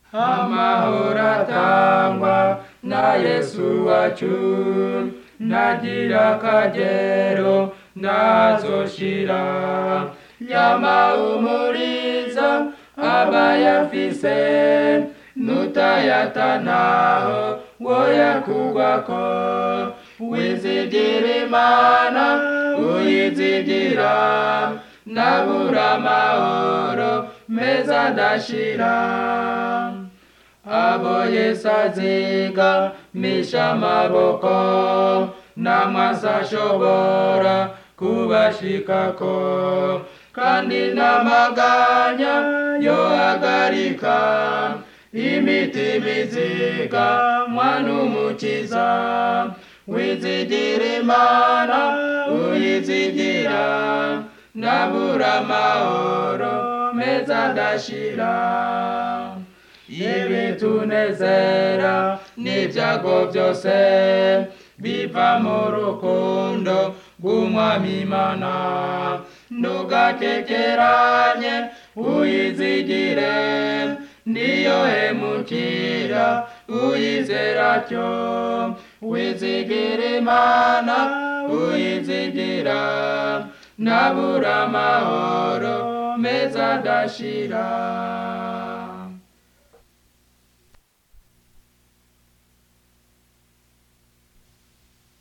amahoro atangwa na yesu wacu ntagira akagero ntazoshira yamahumuriza abayafise nutayatanaho woyakugwako wizigira imana uyizigira nabura amahoro meza adashira abo yesu aziga misha amaboko namwasi ashobora kubashikako kandi n'amaganya yohagarika imitima iziga mwana umukiza wizigira imana uyizigira nabura amahoro meza adashira ibitunezera n'ibyago byose biva mu rukundo rw'umwami imana ntugakekeranye uyizigire niyo hemukira uyizera cyo wizigira imana uyizigira nabura amahoro meza adashira